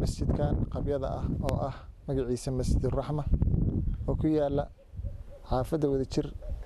masjidkan qabyada ah oo ah magaciisa masjiduraxma oo ku yaala xaafadda wadajir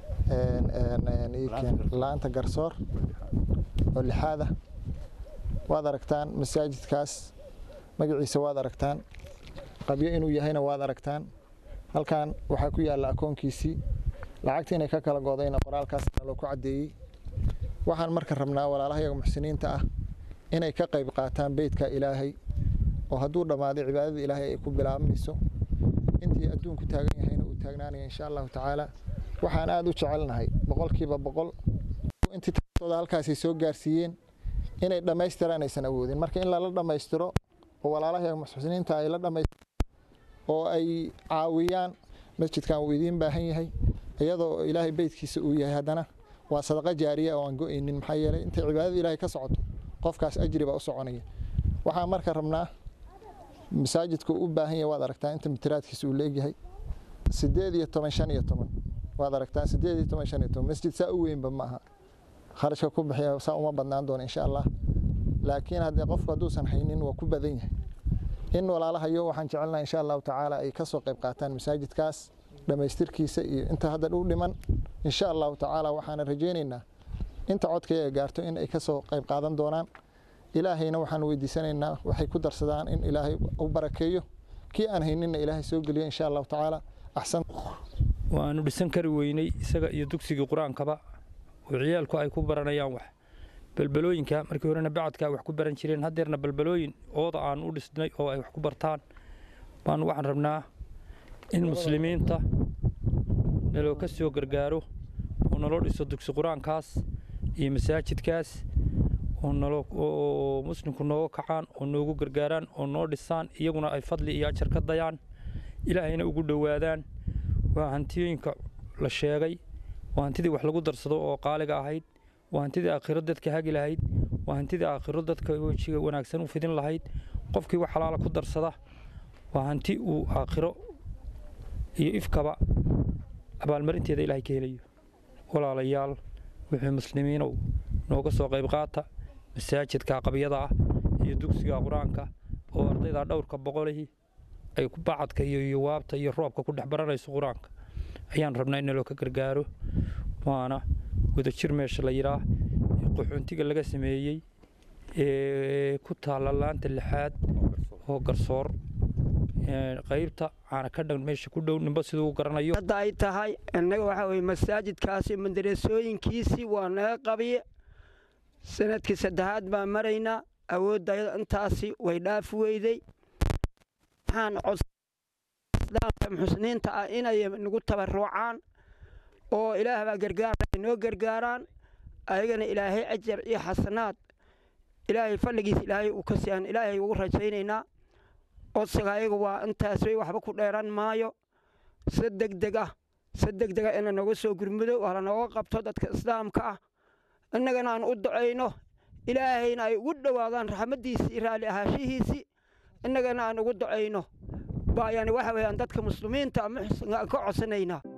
laanta garsoor oo lixaada waad aragtaan masaajidkaas magaciisa waad aragtaan qabyo inuu yahayna waad aragtaan halkan waxaa ku yaalla akoonkiisii lacagta inay ka kala godayna qoraalkaasna loo ku caddeeyey waxaan marka rabnaa walaalahayaga muxsiniinta ah inay ka qayb qaataan beydka ilaahay oo hadduu dhammaaday cibaadada ilaahay ay ku bilaabmayso intii adduunku taagan yahayna uu taagnaanaya insha allahu tacaala waxaan aada u jecelnahay boqolkiiba boqol intii tooda halkaasay soo gaarsiiyeen inay dhammaystiraan aysan awoodin marka in lala dhammaystiro oo walaalahayaga muxsiniinta ay la dhammaystiro oo ay caawiyaan masjidkan uu idiin baahan yahay iyadoo ilaahay beydkiisa uu yahay haddana waa sadaqa jaariya oo aan go-aynin maxaa yeelay intay cibaadada ilaahay ka socoto qofkaas ajri baa u soconaya waxaan marka rabnaa masaajidka u baahan yahay waad aragtaa inta mitiraadkiisa uu leegyahay sideed iyo toban shan iyo toban waad aragtaa sideed iyo toban shan iyo toban masjid saa u weynba ma aha kharashka ku bixiya saa uma badnaan doono insha allah laakiin haddee qofku hadduusan haynin waa ku badan yahay in walaalahayo waxaan jecelnaha insha allahu tacaala ay kasoo qayb qaataan masaajidkaas dhammaystirkiisa iyo inta hadda u dhiman insha allahu tacaala waxaana rajaynaynaa inta codkaya gaarto in ay kasoo qayb qaadan doonaan ilaahayna waxaan weydiisanaynaa waxay ku darsadaan in ilaahay u barakeeyo kii aan hayninna ilaahay soo geliyo insha allahu tacaala axsan waanu dhisan kari weynay isaga iyo dugsigii qur-aankaba oo ciyaalku ay ku baranayaan wax balbalooyinka markii horena bacadka wax ku baran jireen haddeerna balbalooyin ooda aan u dhisnay oo ay wax ku bartaan baanu waxaan rabnaa in muslimiinta naloo ka soo gargaaro oo naloo dhiso dugsi qur-aankaas iyo masaajidkaas oo muslimku nooga kacaan oo noogu gargaaraan oo noo dhisaan iyaguna ay fadli iyo ajar ka dayaan ilaahayna ugu dhowaadaan waa hantiyooyinka la sheegay waa hantidii wax lagu darsado oo qaaliga ahayd waa hantidii aakhiro dadka hagi lahayd waa hantidii aakhiro dadka wejiga wanaagsan u fidin lahayd qofkii wax xalaala ku darsada waa hanti uu aakhiro iyo ifkaba abaalmarinteeda ilaahay ka helayo walaalayaal wixii muslimiinow nooga soo qayb qaata masaajidka qabyada ah iyo dugsiga qur-aanka oo ardayda dhowrka boqolihii ay ku bacadka iyo yowaabta iyo roobka ku dhex baranayso qur-aanka ayaan rabnaa in naloo ka gargaaro waana wadajir meesha la yidhaah qaxoontiga laga sameeyey ee ku taalla laanta lixaad oo garsoor qaybta caana ka dhan meesha ku dhow ninba siduu u garanayo hadda ay tahay innaga waxaa weye masaajidkaasi madarasooyinkiisii waa naga qabiye sanadkii saddexaad baan maraynaa awoodda intaasi way dhaafi weyday waxaan coddaanka muxsiniinta ah inay nagu tabarucaan oo ilaah baa gargaara noo gargaaraan ayagana ilaahay ajar iyo xasanaad ilaahay fadligiisa ilaahay uu ka siiyaan ilaahay ugu rajaynaynaa codsiga ayaga waa intaas way waxba ku dheeran maayo si degdeg ah si degdeg ah ina nooga soo gurmudo waa lanooga qabto dadka islaamka ah innagana aan u ducayno ilaahayna ay ugu dhowaadaan raxmaddiisii raalli ahaashihiisii innagana aan ugu ducayno baa yani waxa weeyaan dadka muslimiinta muxsinka aan ka codsanaynaa